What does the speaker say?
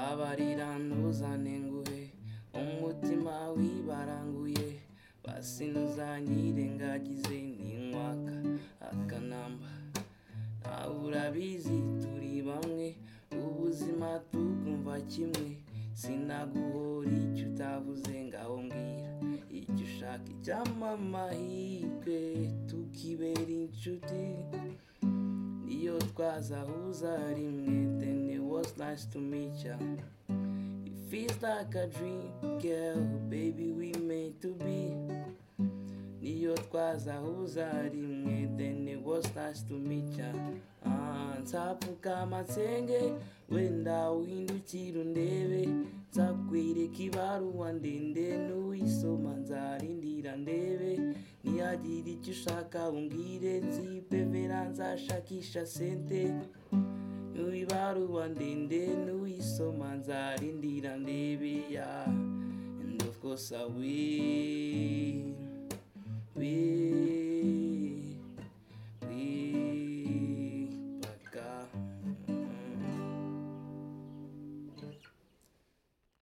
abarira ntuzane nguhe umutima wibaranguye basi ntuzanyirengagize ninkwaka akanamba nawe urabizi turi bamwe ubuzima tukumva kimwe sinaguhora icyo utavuze ngaho mbwira icyo ushaka icyampa amahirwe tukibera inshuti iyo twazahuza rimwe then it was nice to meet ya it feels like a dream girl baby we made to be niyo twazahuza rimwe then it was nice to meet ya Ah, nzapfukama nsenge wenda windukira undebe nzakwereka ibaruwa ndende n'uyisoma nzarindira ndebe niyagira icyo ushaka umbwire nzipevera nzashakisha sente n'ibaruwa ndende n'uyisoma nzarindira ndebe ya and of course I will will